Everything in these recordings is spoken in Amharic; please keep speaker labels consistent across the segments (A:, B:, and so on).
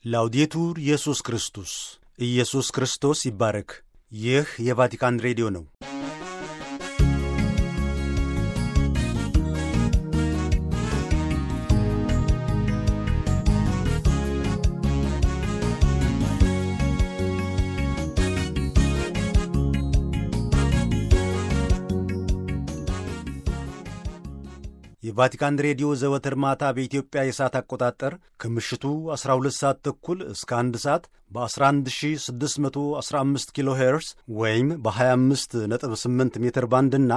A: ላውዴቱር ኢየሱስ ክርስቶስ ኢየሱስ ክርስቶስ ይባረክ። ይህ የቫቲካን ሬዲዮ ነው። የቫቲካን ሬዲዮ ዘወትር ማታ በኢትዮጵያ የሰዓት አቆጣጠር ከምሽቱ 12 ሰዓት ተኩል እስከ 1 ሰዓት በ11615 ኪሎ ሄርስ ወይም በ258 ሜትር ባንድ እና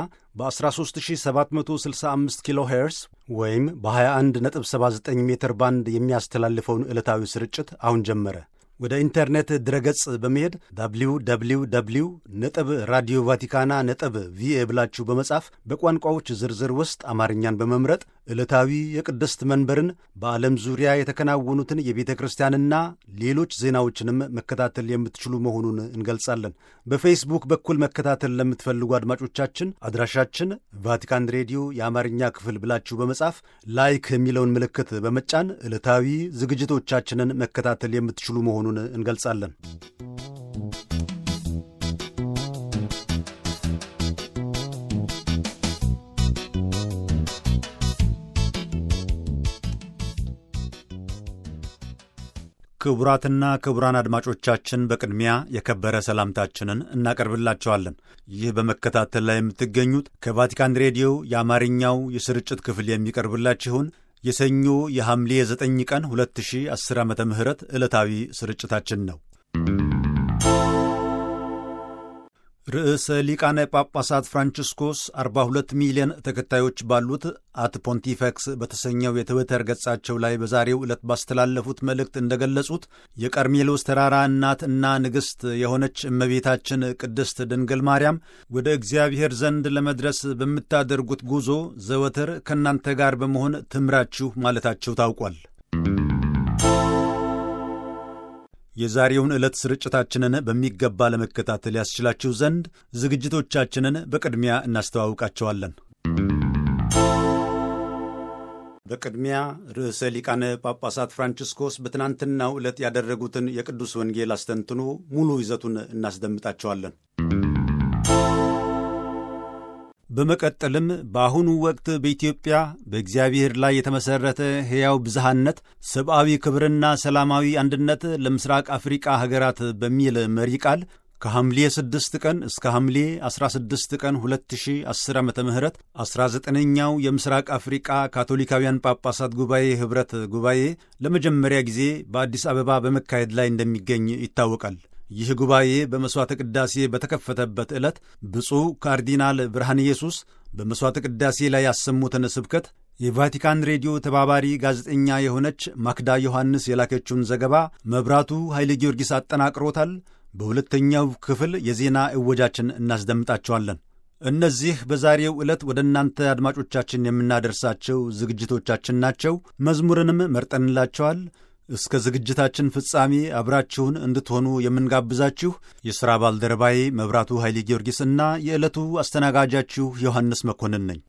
A: በ13765 ኪሎ ሄርስ ወይም በ2179 ሜትር ባንድ የሚያስተላልፈውን ዕለታዊ ስርጭት አሁን ጀመረ። ወደ ኢንተርኔት ድረገጽ በመሄድ ዳብሊው ዳብሊው ዳብሊው ነጥብ ራዲዮ ቫቲካና ነጥብ ቪኤ ብላችሁ በመጻፍ በቋንቋዎች ዝርዝር ውስጥ አማርኛን በመምረጥ ዕለታዊ የቅድስት መንበርን በዓለም ዙሪያ የተከናወኑትን የቤተ ክርስቲያንና ሌሎች ዜናዎችንም መከታተል የምትችሉ መሆኑን እንገልጻለን። በፌስቡክ በኩል መከታተል ለምትፈልጉ አድማጮቻችን አድራሻችን ቫቲካን ሬዲዮ የአማርኛ ክፍል ብላችሁ በመጻፍ ላይክ የሚለውን ምልክት በመጫን ዕለታዊ ዝግጅቶቻችንን መከታተል የምትችሉ መሆኑን እንገልጻለን። ክቡራትና ክቡራን አድማጮቻችን በቅድሚያ የከበረ ሰላምታችንን እናቀርብላቸዋለን። ይህ በመከታተል ላይ የምትገኙት ከቫቲካን ሬዲዮ የአማርኛው የስርጭት ክፍል የሚቀርብላችሁን የሰኞ የሐምሌ 9 ቀን 2010 ዓ ም ዕለታዊ ስርጭታችን ነው። ርዕሰ ሊቃነ ጳጳሳት ፍራንቺስኮስ 42 ሚሊዮን ተከታዮች ባሉት አት ፖንቲፈክስ በተሰኘው የትዊተር ገጻቸው ላይ በዛሬው ዕለት ባስተላለፉት መልእክት እንደገለጹት የቀርሜሎስ ተራራ እናት እና ንግሥት የሆነች እመቤታችን ቅድስት ድንግል ማርያም ወደ እግዚአብሔር ዘንድ ለመድረስ በምታደርጉት ጉዞ ዘወትር ከእናንተ ጋር በመሆን ትምራችሁ ማለታቸው ታውቋል። የዛሬውን ዕለት ስርጭታችንን በሚገባ ለመከታተል ያስችላችሁ ዘንድ ዝግጅቶቻችንን በቅድሚያ እናስተዋውቃቸዋለን። በቅድሚያ ርዕሰ ሊቃነ ጳጳሳት ፍራንቺስኮስ በትናንትናው ዕለት ያደረጉትን የቅዱስ ወንጌል አስተንትኖ ሙሉ ይዘቱን እናስደምጣቸዋለን። በመቀጠልም በአሁኑ ወቅት በኢትዮጵያ በእግዚአብሔር ላይ የተመሠረተ ሕያው ብዝሃነት፣ ሰብአዊ ክብርና ሰላማዊ አንድነት ለምስራቅ አፍሪቃ ሀገራት በሚል መሪ ቃል ከሐምሌ 6 ቀን እስከ ሐምሌ 16 ቀን 2010 ዓ ም 19ኛው የምስራቅ አፍሪቃ ካቶሊካውያን ጳጳሳት ጉባኤ ኅብረት ጉባኤ ለመጀመሪያ ጊዜ በአዲስ አበባ በመካሄድ ላይ እንደሚገኝ ይታወቃል። ይህ ጉባኤ በመሥዋዕተ ቅዳሴ በተከፈተበት ዕለት ብፁዕ ካርዲናል ብርሃነ ኢየሱስ በመሥዋዕተ ቅዳሴ ላይ ያሰሙትን ስብከት የቫቲካን ሬዲዮ ተባባሪ ጋዜጠኛ የሆነች ማክዳ ዮሐንስ የላከችውን ዘገባ መብራቱ ኃይለ ጊዮርጊስ አጠናቅሮታል። በሁለተኛው ክፍል የዜና እወጃችን እናስደምጣቸዋለን። እነዚህ በዛሬው ዕለት ወደ እናንተ አድማጮቻችን የምናደርሳቸው ዝግጅቶቻችን ናቸው። መዝሙርንም መርጠንላቸዋል። እስከ ዝግጅታችን ፍጻሜ አብራችሁን እንድትሆኑ የምንጋብዛችሁ የሥራ ባልደረባዬ መብራቱ ኃይሌ ጊዮርጊስና የዕለቱ አስተናጋጃችሁ ዮሐንስ መኮንን ነኝ።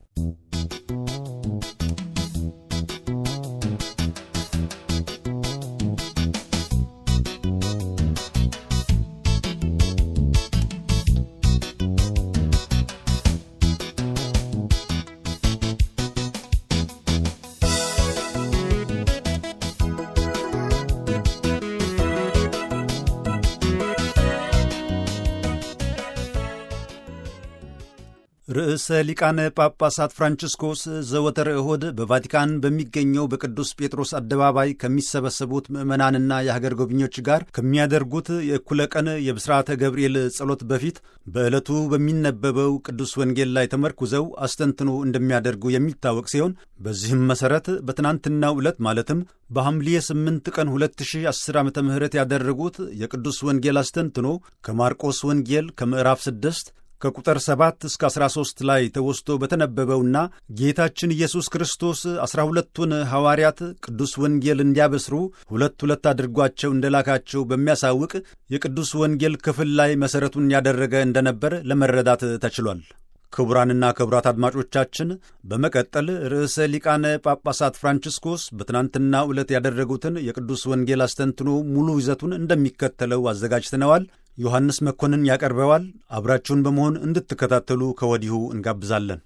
A: ርዕሰ ሊቃነ ጳጳሳት ፍራንቺስኮስ ዘወትር እሁድ በቫቲካን በሚገኘው በቅዱስ ጴጥሮስ አደባባይ ከሚሰበሰቡት ምዕመናንና የሀገር ጎብኚዎች ጋር ከሚያደርጉት የእኩለ ቀን የብስራተ ገብርኤል ጸሎት በፊት በዕለቱ በሚነበበው ቅዱስ ወንጌል ላይ ተመርኩዘው አስተንትኖ እንደሚያደርጉ የሚታወቅ ሲሆን በዚህም መሠረት በትናንትናው ዕለት ማለትም በሐምሌ 8 ቀን 2010 ዓ ም ያደረጉት የቅዱስ ወንጌል አስተንትኖ ከማርቆስ ወንጌል ከምዕራፍ 6 ከቁጥር 7 እስከ 13 ላይ ተወስቶ በተነበበውና ጌታችን ኢየሱስ ክርስቶስ ዐሥራ ሁለቱን ሐዋርያት ቅዱስ ወንጌል እንዲያበስሩ ሁለት ሁለት አድርጓቸው እንደላካቸው በሚያሳውቅ የቅዱስ ወንጌል ክፍል ላይ መሠረቱን ያደረገ እንደነበር ለመረዳት ተችሏል። ክቡራንና ክቡራት አድማጮቻችን በመቀጠል ርዕሰ ሊቃነ ጳጳሳት ፍራንቺስኮስ በትናንትናው ዕለት ያደረጉትን የቅዱስ ወንጌል አስተንትኖ ሙሉ ይዘቱን እንደሚከተለው አዘጋጅተነዋል። ዮሐንስ መኮንን ያቀርበዋል። አብራችሁን በመሆን እንድትከታተሉ ከወዲሁ እንጋብዛለን።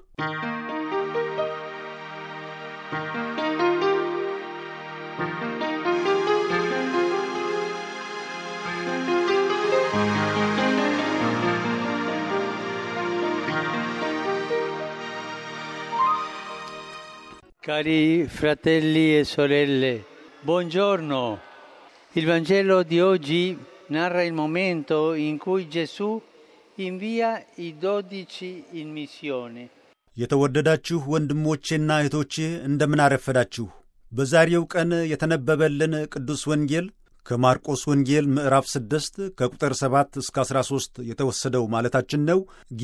B: Cari fratelli e sorelle, buongiorno. Il Vangelo di oggi narra il momento in cui Gesù invia i dodici in missione.
A: የተወደዳችሁ ወንድሞቼና እህቶቼ እንደምን አረፈዳችሁ። በዛሬው ቀን የተነበበልን ቅዱስ ወንጌል ከማርቆስ ወንጌል ምዕራፍ 6 ከቁጥር 7 እስከ 13 የተወሰደው ማለታችን ነው።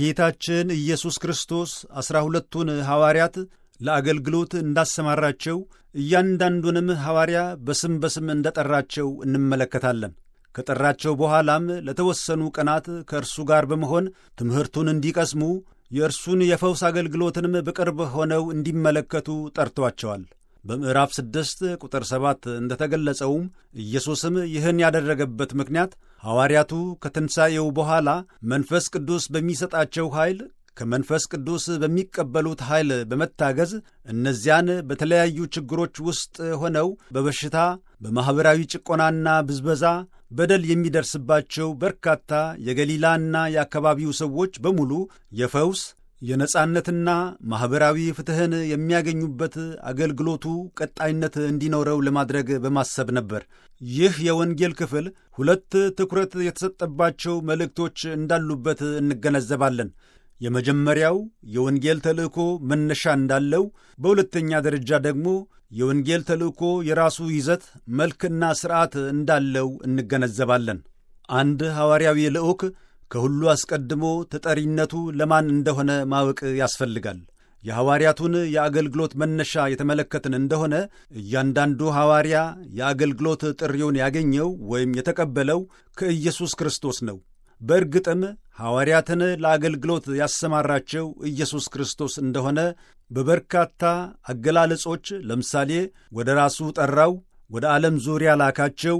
A: ጌታችን ኢየሱስ ክርስቶስ ዐሥራ ሁለቱን ሐዋርያት ለአገልግሎት እንዳሰማራቸው እያንዳንዱንም ሐዋርያ በስም በስም እንደጠራቸው እንመለከታለን። ከጠራቸው በኋላም ለተወሰኑ ቀናት ከእርሱ ጋር በመሆን ትምህርቱን እንዲቀስሙ የእርሱን የፈውስ አገልግሎትንም በቅርብ ሆነው እንዲመለከቱ ጠርቷቸዋል። በምዕራፍ ስድስት ቁጥር ሰባት እንደተገለጸውም ኢየሱስም ይህን ያደረገበት ምክንያት ሐዋርያቱ ከትንሣኤው በኋላ መንፈስ ቅዱስ በሚሰጣቸው ኃይል ከመንፈስ ቅዱስ በሚቀበሉት ኃይል በመታገዝ እነዚያን በተለያዩ ችግሮች ውስጥ ሆነው በበሽታ በማኅበራዊ ጭቆናና ብዝበዛ በደል የሚደርስባቸው በርካታ የገሊላና የአካባቢው ሰዎች በሙሉ የፈውስ የነጻነትና ማኅበራዊ ፍትሕን የሚያገኙበት አገልግሎቱ ቀጣይነት እንዲኖረው ለማድረግ በማሰብ ነበር። ይህ የወንጌል ክፍል ሁለት ትኩረት የተሰጠባቸው መልእክቶች እንዳሉበት እንገነዘባለን። የመጀመሪያው የወንጌል ተልእኮ መነሻ እንዳለው፣ በሁለተኛ ደረጃ ደግሞ የወንጌል ተልእኮ የራሱ ይዘት መልክና ሥርዓት እንዳለው እንገነዘባለን። አንድ ሐዋርያዊ ልዑክ ከሁሉ አስቀድሞ ተጠሪነቱ ለማን እንደሆነ ማወቅ ያስፈልጋል። የሐዋርያቱን የአገልግሎት መነሻ የተመለከትን እንደሆነ እያንዳንዱ ሐዋርያ የአገልግሎት ጥሪውን ያገኘው ወይም የተቀበለው ከኢየሱስ ክርስቶስ ነው። በእርግጥም ሐዋርያትን ለአገልግሎት ያሰማራቸው ኢየሱስ ክርስቶስ እንደሆነ በበርካታ አገላለጾች ለምሳሌ ወደ ራሱ ጠራው፣ ወደ ዓለም ዙሪያ ላካቸው፣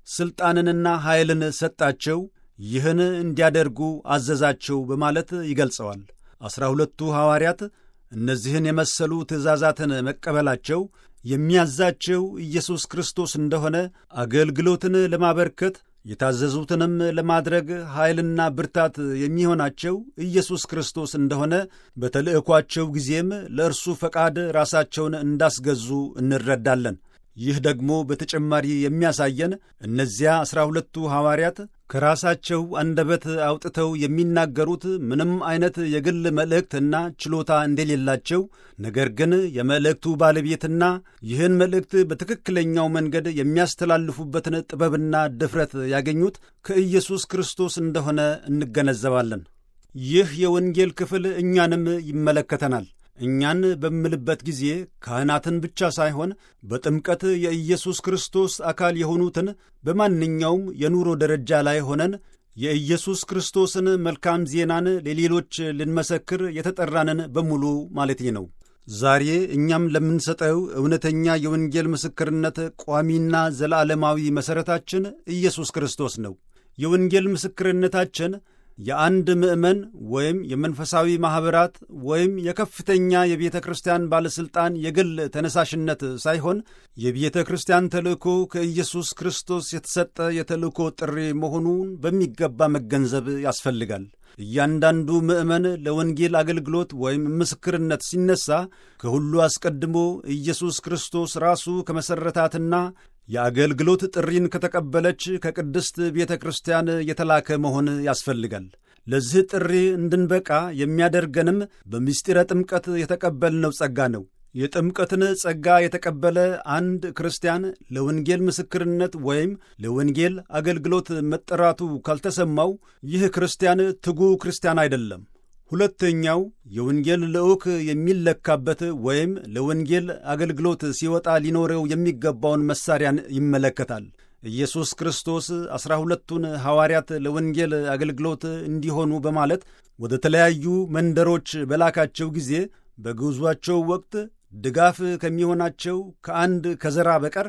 A: ሥልጣንንና ኃይልን ሰጣቸው፣ ይህን እንዲያደርጉ አዘዛቸው በማለት ይገልጸዋል። ዐሥራ ሁለቱ ሐዋርያት እነዚህን የመሰሉ ትእዛዛትን መቀበላቸው የሚያዛቸው ኢየሱስ ክርስቶስ እንደሆነ አገልግሎትን ለማበርከት የታዘዙትንም ለማድረግ ኃይልና ብርታት የሚሆናቸው ኢየሱስ ክርስቶስ እንደሆነ በተልእኳቸው ጊዜም ለእርሱ ፈቃድ ራሳቸውን እንዳስገዙ እንረዳለን። ይህ ደግሞ በተጨማሪ የሚያሳየን እነዚያ ዐሥራ ሁለቱ ሐዋርያት ከራሳቸው አንደበት አውጥተው የሚናገሩት ምንም አይነት የግል መልእክትና ችሎታ እንደሌላቸው፣ ነገር ግን የመልእክቱ ባለቤትና ይህን መልእክት በትክክለኛው መንገድ የሚያስተላልፉበትን ጥበብና ድፍረት ያገኙት ከኢየሱስ ክርስቶስ እንደሆነ እንገነዘባለን። ይህ የወንጌል ክፍል እኛንም ይመለከተናል። እኛን በምልበት ጊዜ ካህናትን ብቻ ሳይሆን በጥምቀት የኢየሱስ ክርስቶስ አካል የሆኑትን በማንኛውም የኑሮ ደረጃ ላይ ሆነን የኢየሱስ ክርስቶስን መልካም ዜናን ለሌሎች ልንመሰክር የተጠራንን በሙሉ ማለቴ ነው። ዛሬ እኛም ለምንሰጠው እውነተኛ የወንጌል ምስክርነት ቋሚና ዘላለማዊ መሠረታችን ኢየሱስ ክርስቶስ ነው። የወንጌል ምስክርነታችን የአንድ ምዕመን ወይም የመንፈሳዊ ማኅበራት ወይም የከፍተኛ የቤተ ክርስቲያን ባለሥልጣን የግል ተነሳሽነት ሳይሆን የቤተ ክርስቲያን ተልእኮ ከኢየሱስ ክርስቶስ የተሰጠ የተልእኮ ጥሪ መሆኑን በሚገባ መገንዘብ ያስፈልጋል። እያንዳንዱ ምዕመን ለወንጌል አገልግሎት ወይም ምስክርነት ሲነሳ ከሁሉ አስቀድሞ ኢየሱስ ክርስቶስ ራሱ ከመሠረታትና የአገልግሎት ጥሪን ከተቀበለች ከቅድስት ቤተ ክርስቲያን የተላከ መሆን ያስፈልጋል። ለዚህ ጥሪ እንድንበቃ የሚያደርገንም በምስጢረ ጥምቀት የተቀበልነው ጸጋ ነው። የጥምቀትን ጸጋ የተቀበለ አንድ ክርስቲያን ለወንጌል ምስክርነት ወይም ለወንጌል አገልግሎት መጠራቱ ካልተሰማው ይህ ክርስቲያን ትጉ ክርስቲያን አይደለም። ሁለተኛው የወንጌል ልዑክ የሚለካበት ወይም ለወንጌል አገልግሎት ሲወጣ ሊኖረው የሚገባውን መሳሪያን ይመለከታል። ኢየሱስ ክርስቶስ ዐሥራ ሁለቱን ሐዋርያት ለወንጌል አገልግሎት እንዲሆኑ በማለት ወደ ተለያዩ መንደሮች በላካቸው ጊዜ በጉዟቸው ወቅት ድጋፍ ከሚሆናቸው ከአንድ ከዘራ በቀር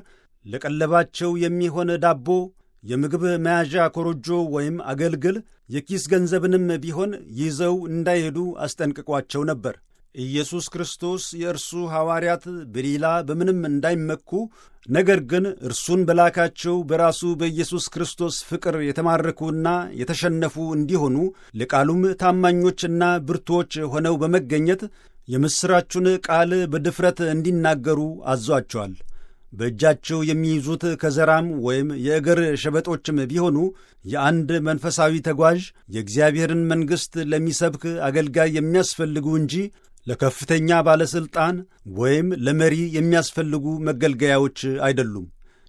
A: ለቀለባቸው የሚሆን ዳቦ፣ የምግብ መያዣ ኮረጆ ወይም አገልግል፣ የኪስ ገንዘብንም ቢሆን ይዘው እንዳይሄዱ አስጠንቅቋቸው ነበር። ኢየሱስ ክርስቶስ የእርሱ ሐዋርያት በሌላ በምንም እንዳይመኩ ነገር ግን እርሱን በላካቸው በራሱ በኢየሱስ ክርስቶስ ፍቅር የተማረኩና የተሸነፉ እንዲሆኑ ለቃሉም ታማኞችና ብርቱዎች ሆነው በመገኘት የምሥራቹን ቃል በድፍረት እንዲናገሩ አዟቸዋል። በእጃቸው የሚይዙት ከዘራም ወይም የእግር ሸበጦችም ቢሆኑ የአንድ መንፈሳዊ ተጓዥ የእግዚአብሔርን መንግሥት ለሚሰብክ አገልጋይ የሚያስፈልጉ እንጂ ለከፍተኛ ባለሥልጣን ወይም ለመሪ የሚያስፈልጉ መገልገያዎች አይደሉም።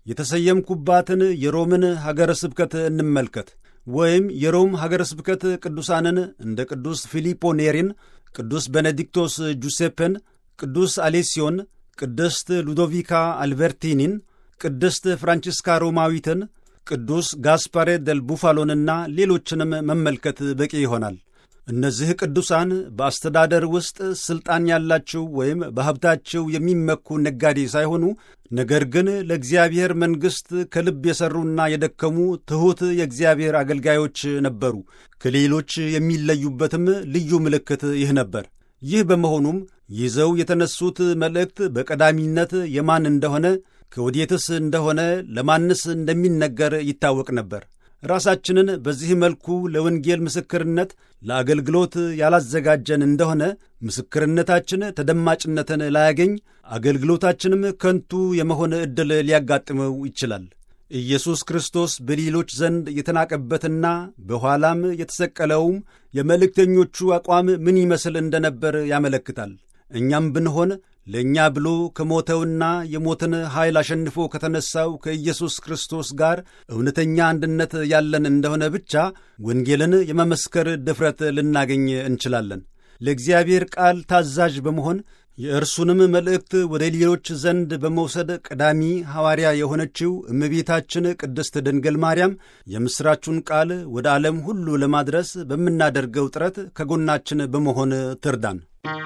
A: የተሰየምኩባትን የሮምን ሀገረ ስብከት እንመልከት። ወይም የሮም ሀገረ ስብከት ቅዱሳንን እንደ ቅዱስ ፊሊጶ ኔሪን፣ ቅዱስ ቤኔዲክቶስ ጁሴፔን፣ ቅዱስ አሌሲዮን፣ ቅድስት ሉዶቪካ አልበርቲኒን፣ ቅድስት ፍራንቺስካ ሮማዊትን፣ ቅዱስ ጋስፓሬ ደል ቡፋሎንና ሌሎችንም መመልከት በቂ ይሆናል። እነዚህ ቅዱሳን በአስተዳደር ውስጥ ሥልጣን ያላቸው ወይም በሀብታቸው የሚመኩ ነጋዴ ሳይሆኑ ነገር ግን ለእግዚአብሔር መንግሥት ከልብ የሠሩና የደከሙ ትሑት የእግዚአብሔር አገልጋዮች ነበሩ። ከሌሎች የሚለዩበትም ልዩ ምልክት ይህ ነበር። ይህ በመሆኑም ይዘው የተነሱት መልእክት በቀዳሚነት የማን እንደሆነ ከወዴትስ እንደሆነ ለማንስ እንደሚነገር ይታወቅ ነበር። ራሳችንን በዚህ መልኩ ለወንጌል ምስክርነት ለአገልግሎት ያላዘጋጀን እንደሆነ ምስክርነታችን ተደማጭነትን ላያገኝ፣ አገልግሎታችንም ከንቱ የመሆን ዕድል ሊያጋጥመው ይችላል። ኢየሱስ ክርስቶስ በሌሎች ዘንድ የተናቀበትና በኋላም የተሰቀለውም የመልእክተኞቹ አቋም ምን ይመስል እንደነበር ያመለክታል። እኛም ብንሆን ለእኛ ብሎ ከሞተውና የሞትን ኃይል አሸንፎ ከተነሳው ከኢየሱስ ክርስቶስ ጋር እውነተኛ አንድነት ያለን እንደሆነ ብቻ ወንጌልን የመመስከር ድፍረት ልናገኝ እንችላለን። ለእግዚአብሔር ቃል ታዛዥ በመሆን የእርሱንም መልእክት ወደ ሌሎች ዘንድ በመውሰድ ቀዳሚ ሐዋርያ የሆነችው እመቤታችን ቅድስት ድንግል ማርያም የምሥራቹን ቃል ወደ ዓለም ሁሉ ለማድረስ በምናደርገው ጥረት ከጎናችን በመሆን ትርዳን።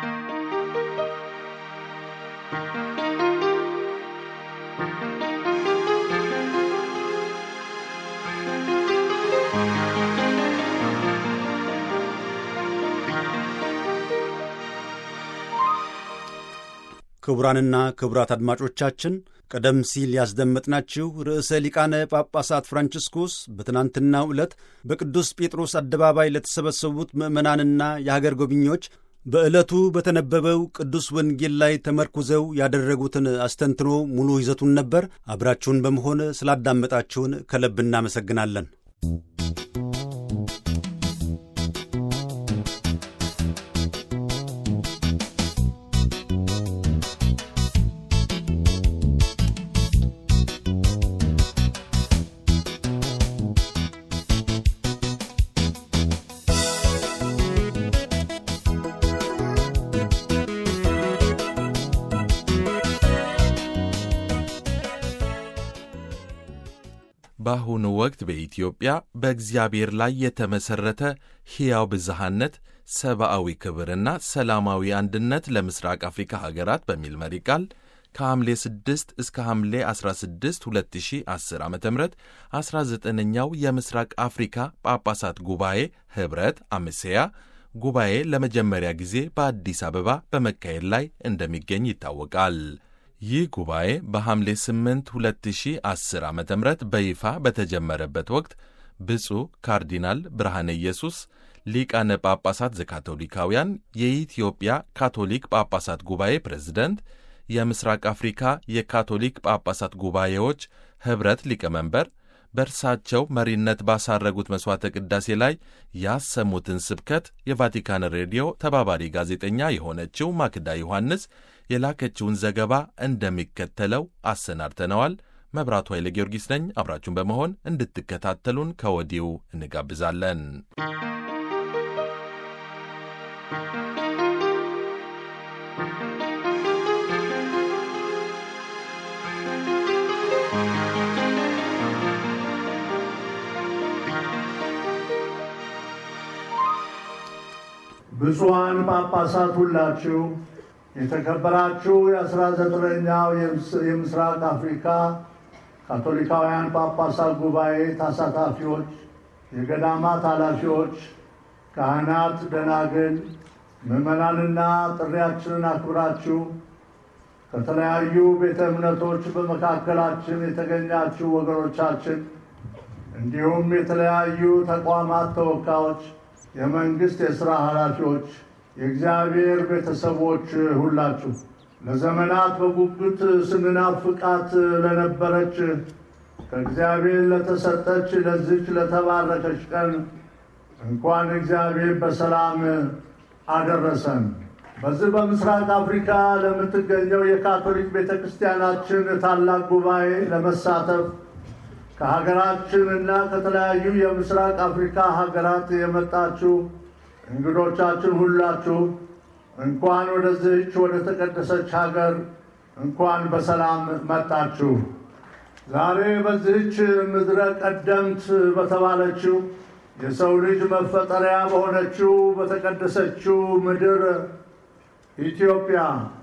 A: ክቡራንና ክቡራት አድማጮቻችን ቀደም ሲል ያስደመጥናችሁ ርዕሰ ሊቃነ ጳጳሳት ፍራንቺስኮስ በትናንትናው ዕለት በቅዱስ ጴጥሮስ አደባባይ ለተሰበሰቡት ምዕመናንና የሀገር ጎብኚዎች በዕለቱ በተነበበው ቅዱስ ወንጌል ላይ ተመርኩዘው ያደረጉትን አስተንትኖ ሙሉ ይዘቱን ነበር። አብራችሁን በመሆን ስላዳመጣችሁን ከልብ እናመሰግናለን።
C: በአሁኑ ወቅት በኢትዮጵያ በእግዚአብሔር ላይ የተመሠረተ ሕያው ብዝሃነት፣ ሰብአዊ ክብርና ሰላማዊ አንድነት ለምስራቅ አፍሪካ ሀገራት በሚል መሪ ቃል ከሐምሌ 6 እስከ ሐምሌ 16 2010 ዓ ም 19ኛው የምስራቅ አፍሪካ ጳጳሳት ጉባኤ ኅብረት አምሴያ ጉባኤ ለመጀመሪያ ጊዜ በአዲስ አበባ በመካሄድ ላይ እንደሚገኝ ይታወቃል። ይህ ጉባኤ በሐምሌ 8 2010 ዓ ም በይፋ በተጀመረበት ወቅት ብፁዕ ካርዲናል ብርሃነ ኢየሱስ ሊቃነ ጳጳሳት ዘካቶሊካውያን የኢትዮጵያ ካቶሊክ ጳጳሳት ጉባኤ ፕሬዝደንት፣ የምስራቅ አፍሪካ የካቶሊክ ጳጳሳት ጉባኤዎች ኅብረት ሊቀመንበር በእርሳቸው መሪነት ባሳረጉት መሥዋዕተ ቅዳሴ ላይ ያሰሙትን ስብከት የቫቲካን ሬዲዮ ተባባሪ ጋዜጠኛ የሆነችው ማክዳ ዮሐንስ የላከችውን ዘገባ እንደሚከተለው አሰናድተነዋል። መብራቱ ኃይለ ጊዮርጊስ ነኝ። አብራችሁን በመሆን እንድትከታተሉን ከወዲሁ እንጋብዛለን።
D: ብፁዓን ጳጳሳት ሁላችሁ፣ የተከበራችሁ የአስራ ዘጠነኛው የምስራቅ አፍሪካ ካቶሊካውያን ጳጳሳት ጉባኤ ተሳታፊዎች፣ የገዳማት ኃላፊዎች፣ ካህናት፣ ደናግል፣ ምዕመናንና ጥሪያችንን አክብራችሁ ከተለያዩ ቤተ እምነቶች በመካከላችን የተገኛችሁ ወገኖቻችን እንዲሁም የተለያዩ ተቋማት ተወካዮች፣ የመንግሥት የሥራ ኃላፊዎች፣ የእግዚአብሔር ቤተሰቦች ሁላችሁ ለዘመናት በጉጉት ስንናፍቃት ለነበረች ከእግዚአብሔር ለተሰጠች ለዚች ለተባረከች ቀን እንኳን እግዚአብሔር በሰላም አደረሰን። በዚህ በምስራቅ አፍሪካ ለምትገኘው የካቶሊክ ቤተ ክርስቲያናችን ታላቅ ጉባኤ ለመሳተፍ ከሀገራችን እና ከተለያዩ የምስራቅ አፍሪካ ሀገራት የመጣችሁ እንግዶቻችን ሁላችሁ እንኳን ወደዚህች ወደ ተቀደሰች ሀገር እንኳን በሰላም መጣችሁ። ዛሬ በዚህች ምድረ ቀደምት በተባለችው የሰው ልጅ መፈጠሪያ በሆነችው በተቀደሰችው ምድር ኢትዮጵያ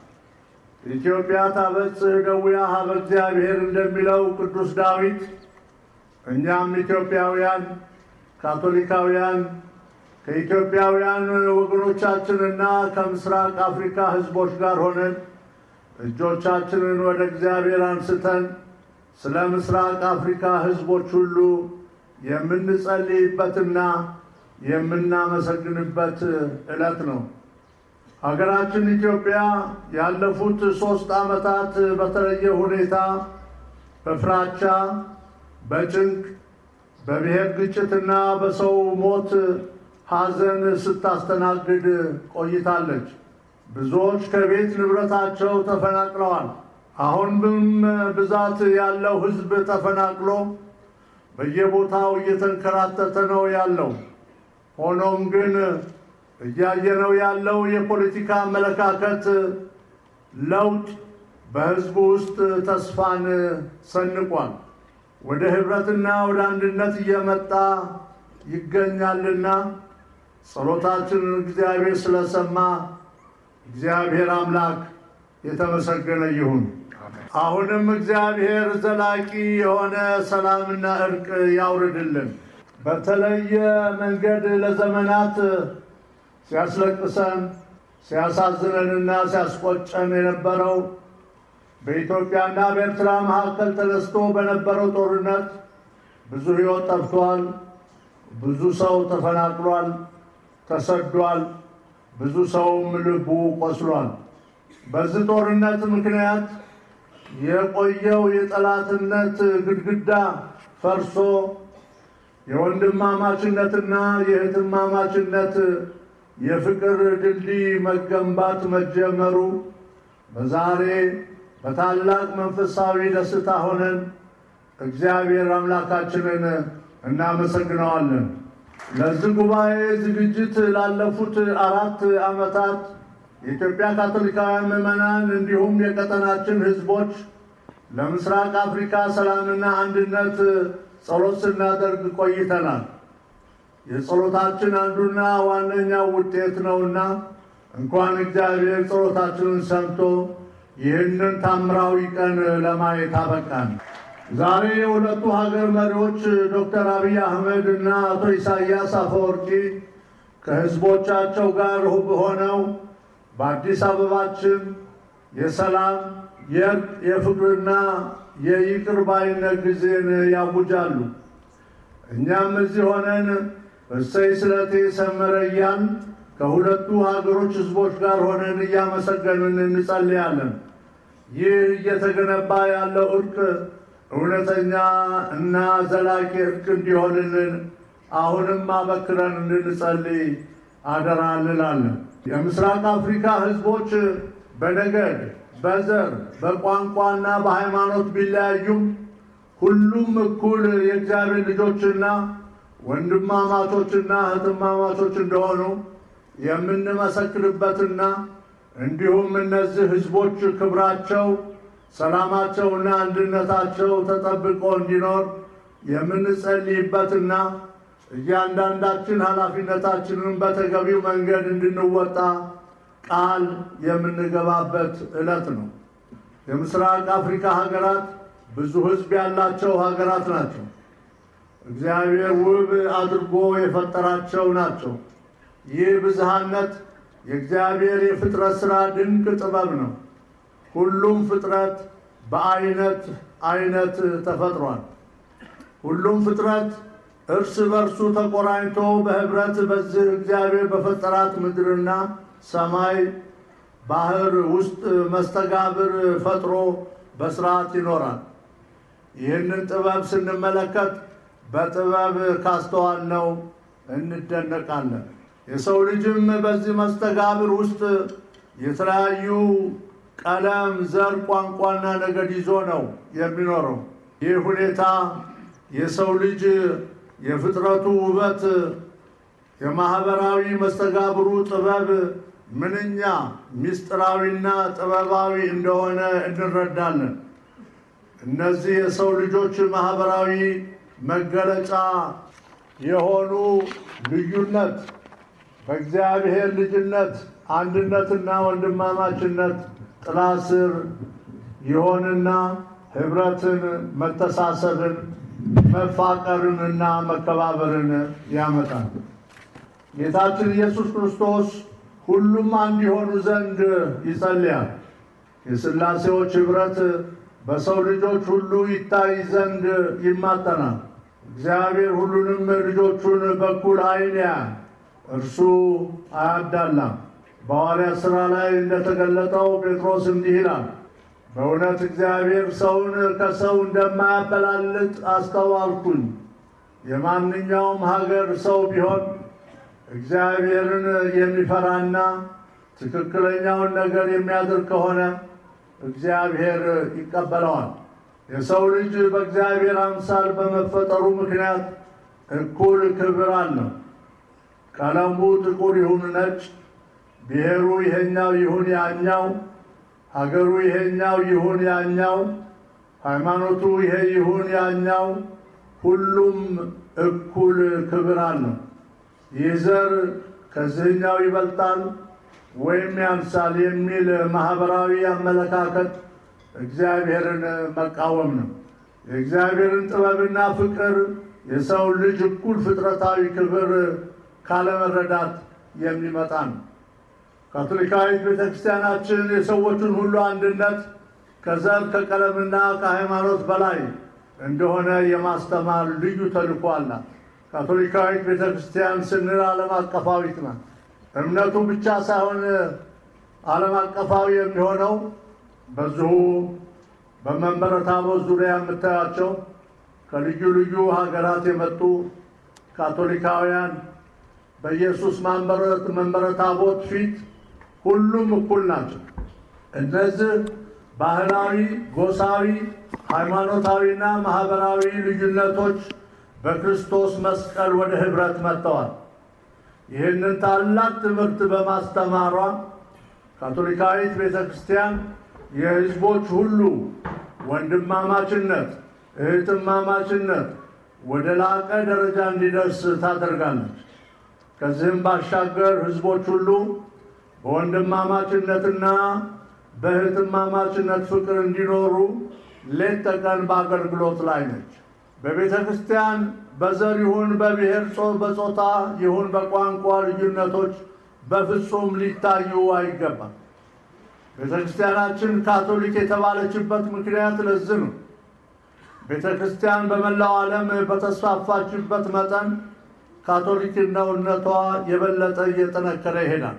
D: ኢትዮጵያ ታበጽሕ እደዊሃ ኀበ እግዚአብሔር እንደሚለው ቅዱስ ዳዊት እኛም ኢትዮጵያውያን ካቶሊካውያን ከኢትዮጵያውያን ወገኖቻችንና ከምስራቅ አፍሪካ ሕዝቦች ጋር ሆነን እጆቻችንን ወደ እግዚአብሔር አንስተን ስለ ምስራቅ አፍሪካ ሕዝቦች ሁሉ የምንጸልይበትና የምናመሰግንበት ዕለት ነው። ሀገራችን ኢትዮጵያ ያለፉት ሦስት ዓመታት በተለየ ሁኔታ በፍራቻ፣ በጭንቅ፣ በብሔር ግጭትና በሰው ሞት ሐዘን ስታስተናግድ ቆይታለች። ብዙዎች ከቤት ንብረታቸው ተፈናቅለዋል። አሁንም ብዛት ያለው ሕዝብ ተፈናቅሎ በየቦታው እየተንከራተተ ነው ያለው። ሆኖም ግን እያየነው ያለው የፖለቲካ አመለካከት ለውጥ በሕዝቡ ውስጥ ተስፋን ሰንቋል። ወደ ኅብረትና ወደ አንድነት እየመጣ ይገኛልና ጸሎታችንን እግዚአብሔር ስለሰማ እግዚአብሔር አምላክ የተመሰገነ ይሁን። አሁንም እግዚአብሔር ዘላቂ የሆነ ሰላምና እርቅ ያውርድልን። በተለየ መንገድ ለዘመናት ሲያስለቅሰን ሲያሳዝነንና ሲያስቆጨን የነበረው በኢትዮጵያና በኤርትራ መካከል ተነስቶ በነበረው ጦርነት ብዙ ሕይወት ጠፍቷል። ብዙ ሰው ተፈናቅሏል፣ ተሰዷል። ብዙ ሰውም ልቡ ቆስሏል። በዚህ ጦርነት ምክንያት የቆየው የጠላትነት ግድግዳ ፈርሶ የወንድማማችነትና የእህትማማችነት የፍቅር ድልድይ መገንባት መጀመሩ በዛሬ በታላቅ መንፈሳዊ ደስታ ሆነን እግዚአብሔር አምላካችንን እናመሰግነዋለን። ለዚህ ጉባኤ ዝግጅት ላለፉት አራት ዓመታት የኢትዮጵያ ካቶሊካውያን ምዕመናን እንዲሁም የቀጠናችን ሕዝቦች ለምስራቅ አፍሪካ ሰላምና አንድነት ጸሎት ስናደርግ ቆይተናል። የጸሎታችን አንዱና ዋነኛው ውጤት ነውና እንኳን እግዚአብሔር ጸሎታችንን ሰምቶ ይህንን ታምራዊ ቀን ለማየት አበቃን። ዛሬ የሁለቱ ሀገር መሪዎች ዶክተር አብይ አህመድ እና አቶ ኢሳያስ አፈወርቂ ከህዝቦቻቸው ጋር ሆነው በአዲስ አበባችን የሰላም የእርቅ የፍቅርና የይቅር ባይነት ጊዜን ያውጃሉ። እኛም እዚህ ሆነን እሰይ ስለቴ ሰመረ እያን ከሁለቱ ሀገሮች ህዝቦች ጋር ሆነን እያመሰገንን እንጸልያለን። ይህ እየተገነባ ያለው እርቅ እውነተኛ እና ዘላቂ እርቅ እንዲሆንልን አሁንም አበክረን እንድንጸልይ አደራ እንላለን። የምስራቅ አፍሪካ ህዝቦች በነገድ፣ በዘር፣ በቋንቋና በሃይማኖት ቢለያዩም ሁሉም እኩል የእግዚአብሔር ልጆችና ወንድማማቾችና እህትማማቾች እንደሆኑ የምንመሰክርበትና እንዲሁም እነዚህ ህዝቦች ክብራቸው ሰላማቸውና አንድነታቸው ተጠብቆ እንዲኖር የምንጸልይበትና እያንዳንዳችን ኃላፊነታችንን በተገቢው መንገድ እንድንወጣ ቃል የምንገባበት ዕለት ነው። የምስራቅ አፍሪካ ሀገራት ብዙ ሕዝብ ያላቸው ሀገራት ናቸው። እግዚአብሔር ውብ አድርጎ የፈጠራቸው ናቸው። ይህ ብዝሃነት የእግዚአብሔር የፍጥረት ሥራ ድንቅ ጥበብ ነው። ሁሉም ፍጥረት በአይነት አይነት ተፈጥሯል። ሁሉም ፍጥረት እርስ በርሱ ተቆራኝቶ በህብረት በዚህ እግዚአብሔር በፈጠራት ምድርና ሰማይ ባህር ውስጥ መስተጋብር ፈጥሮ በስርዓት ይኖራል። ይህንን ጥበብ ስንመለከት በጥበብ ካስተዋልነው እንደነቃለን። የሰው ልጅም በዚህ መስተጋብር ውስጥ የተለያዩ ቀለም፣ ዘር፣ ቋንቋና ነገድ ይዞ ነው የሚኖረው። ይህ ሁኔታ የሰው ልጅ የፍጥረቱ ውበት፣ የማህበራዊ መስተጋብሩ ጥበብ ምንኛ ምስጢራዊና ጥበባዊ እንደሆነ እንረዳለን። እነዚህ የሰው ልጆች ማህበራዊ መገለጫ የሆኑ ልዩነት በእግዚአብሔር ልጅነት አንድነትና ወንድማማችነት ጥላ ስር ይሆንና ህብረትን፣ መተሳሰብን፣ መፋቀርንና መከባበርን ያመጣል። ጌታችን ኢየሱስ ክርስቶስ ሁሉም አንድ የሆኑ ዘንድ ይጸልያል። የሥላሴዎች ኅብረት በሰው ልጆች ሁሉ ይታይ ዘንድ ይማጠናል። እግዚአብሔር ሁሉንም ልጆቹን በኩል ዓይን ያያል። እርሱ አያዳላም። በሐዋርያት ሥራ ላይ እንደተገለጠው ጴጥሮስ እንዲህ ይላል፣ በእውነት እግዚአብሔር ሰውን ከሰው እንደማያበላልጥ አስተዋልኩኝ። የማንኛውም ሀገር ሰው ቢሆን እግዚአብሔርን የሚፈራና ትክክለኛውን ነገር የሚያደርግ ከሆነ እግዚአብሔር ይቀበለዋል። የሰው ልጅ በእግዚአብሔር አምሳል በመፈጠሩ ምክንያት እኩል ክብር አለው። ቀለሙ ጥቁር ይሁን ነጭ፣ ብሔሩ ይሄኛው ይሁን ያኛው፣ ሀገሩ ይሄኛው ይሁን ያኛው፣ ሃይማኖቱ ይሄ ይሁን ያኛው፣ ሁሉም እኩል ክብር አለው። ይህ ዘር ከዚህኛው ይበልጣል ወይም ያንሳል የሚል ማህበራዊ አመለካከት እግዚአብሔርን መቃወም ነው። የእግዚአብሔርን ጥበብና ፍቅር የሰው ልጅ እኩል ፍጥረታዊ ክብር ካለመረዳት የሚመጣ ነው። ካቶሊካዊት ቤተ ክርስቲያናችን የሰዎችን ሁሉ አንድነት ከዘር ከቀለምና ከሃይማኖት በላይ እንደሆነ የማስተማር ልዩ ተልዕኮ አላት። ካቶሊካዊት ቤተ ክርስቲያን ስንል ዓለም አቀፋዊት ናት። እምነቱ ብቻ ሳይሆን ዓለም አቀፋዊ የሚሆነው በዚሁ በመንበረ ታቦት ዙሪያ የምታያቸው ከልዩ ልዩ ሀገራት የመጡ ካቶሊካውያን በኢየሱስ መንበረ ታቦት ፊት ሁሉም እኩል ናቸው። እነዚህ ባህላዊ፣ ጎሳዊ፣ ሃይማኖታዊና ማህበራዊ ልዩነቶች በክርስቶስ መስቀል ወደ ኅብረት መጥተዋል። ይህንን ታላቅ ትምህርት በማስተማሯ ካቶሊካዊት ቤተ ክርስቲያን የሕዝቦች ሁሉ ወንድማማችነት፣ እህትማማችነት ወደ ላቀ ደረጃ እንዲደርስ ታደርጋለች። ከዚህም ባሻገር ሕዝቦች ሁሉ በወንድማማችነትና በእህትማማችነት ፍቅር እንዲኖሩ ሌት ተቀን በአገልግሎት ላይ ነች። በቤተ ክርስቲያን በዘር ይሁን በብሔር በጾታ ይሁን በቋንቋ ልዩነቶች በፍጹም ሊታዩ አይገባም። ቤተ ክርስቲያናችን ካቶሊክ የተባለችበት ምክንያት ለዚህ ነው። ቤተ ክርስቲያን በመላው ዓለም በተስፋፋችበት መጠን ካቶሊክነቷ የበለጠ እየጠነከረ ይሄዳል።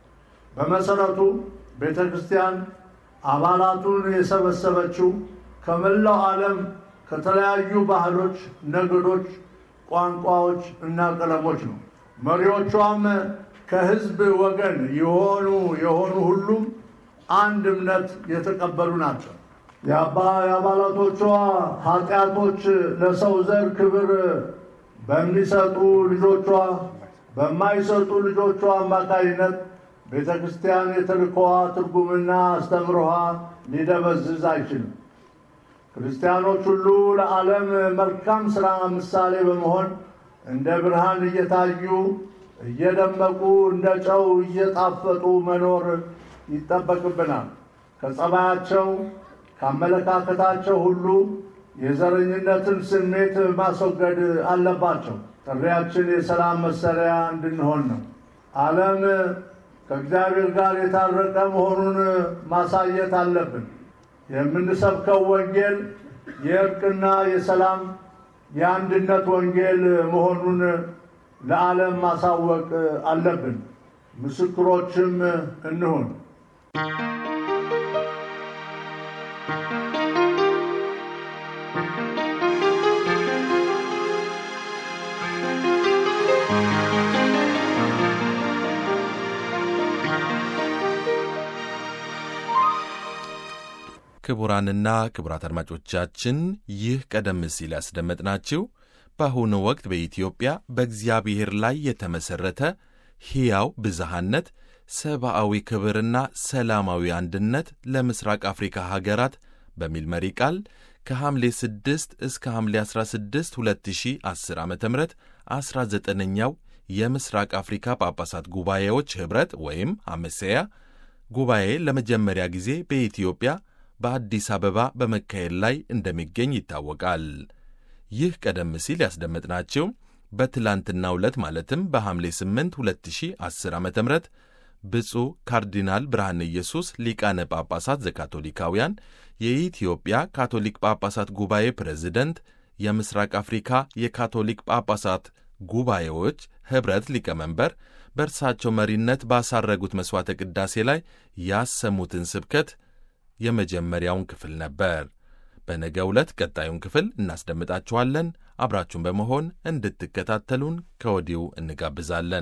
D: በመሰረቱ ቤተ ክርስቲያን አባላቱን የሰበሰበችው ከመላው ዓለም ከተለያዩ ባህሎች፣ ነገዶች፣ ቋንቋዎች እና ቀለሞች ነው። መሪዎቿም ከሕዝብ ወገን የሆኑ የሆኑ ሁሉም አንድ እምነት የተቀበሉ ናቸው። የአባላቶቿ ኃጢአቶች ለሰው ዘር ክብር በሚሰጡ ልጆቿ በማይሰጡ ልጆቿ አማካይነት ቤተ ክርስቲያን የተልእኮዋ ትርጉምና አስተምሮዋ ሊደበዝዝ አይችልም። ክርስቲያኖች ሁሉ ለዓለም መልካም ሥራ ምሳሌ በመሆን እንደ ብርሃን እየታዩ እየደመቁ እንደ ጨው እየጣፈጡ መኖር ይጠበቅብናል። ከጸባያቸው ከአመለካከታቸው ሁሉ የዘረኝነትን ስሜት ማስወገድ አለባቸው። ጥሪያችን የሰላም መሳሪያ እንድንሆን ነው። ዓለም ከእግዚአብሔር ጋር የታረቀ መሆኑን ማሳየት አለብን። የምንሰብከው ወንጌል የእርቅና የሰላም የአንድነት ወንጌል መሆኑን ለዓለም ማሳወቅ አለብን። ምስክሮችም እንሁን።
C: ክቡራንና ክቡራት አድማጮቻችን ይህ ቀደም ሲል ያስደመጥናችሁ በአሁኑ ወቅት በኢትዮጵያ በእግዚአብሔር ላይ የተመሠረተ ሕያው ብዝሃነት፣ ሰብአዊ ክብርና ሰላማዊ አንድነት ለምስራቅ አፍሪካ ሀገራት በሚል መሪ ቃል ከሐምሌ 6 እስከ ሐምሌ 16 2010 ዓ ም 19ኛው የምስራቅ አፍሪካ ጳጳሳት ጉባኤዎች ኅብረት ወይም አመሰያ ጉባኤ ለመጀመሪያ ጊዜ በኢትዮጵያ በአዲስ አበባ በመካሄድ ላይ እንደሚገኝ ይታወቃል። ይህ ቀደም ሲል ያስደመጥናቸው በትላንትናው ዕለት ማለትም በሐምሌ 8 2010 ዓ ም ብፁዕ ካርዲናል ብርሃነ ኢየሱስ ሊቃነ ጳጳሳት ዘካቶሊካውያን የኢትዮጵያ ካቶሊክ ጳጳሳት ጉባኤ ፕሬዝደንት፣ የምስራቅ አፍሪካ የካቶሊክ ጳጳሳት ጉባኤዎች ኅብረት ሊቀመንበር በእርሳቸው መሪነት ባሳረጉት መሥዋዕተ ቅዳሴ ላይ ያሰሙትን ስብከት የመጀመሪያውን ክፍል ነበር። በነገ ዕለት ቀጣዩን ክፍል እናስደምጣችኋለን። አብራችሁን በመሆን እንድትከታተሉን ከወዲሁ እንጋብዛለን።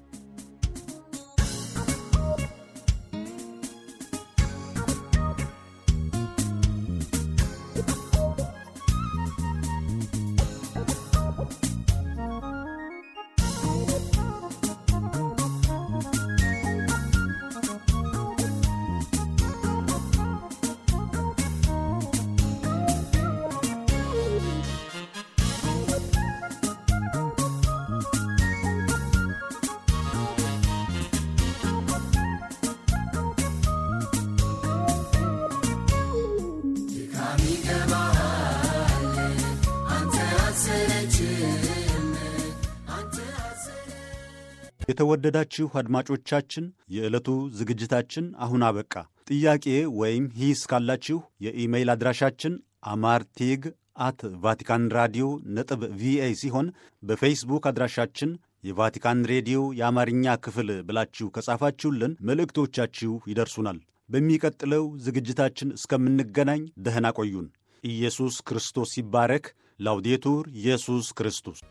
A: የተወደዳችሁ አድማጮቻችን የዕለቱ ዝግጅታችን አሁን አበቃ። ጥያቄ ወይም ሂስ ካላችሁ የኢሜይል አድራሻችን አማርቴግ አት ቫቲካን ራዲዮ ነጥብ ቪኦኤ ሲሆን በፌስቡክ አድራሻችን የቫቲካን ሬዲዮ የአማርኛ ክፍል ብላችሁ ከጻፋችሁልን መልእክቶቻችሁ ይደርሱናል። በሚቀጥለው ዝግጅታችን እስከምንገናኝ ደህና ቆዩን። ኢየሱስ ክርስቶስ ይባረክ። ላውዴቱር ኢየሱስ ክርስቶስ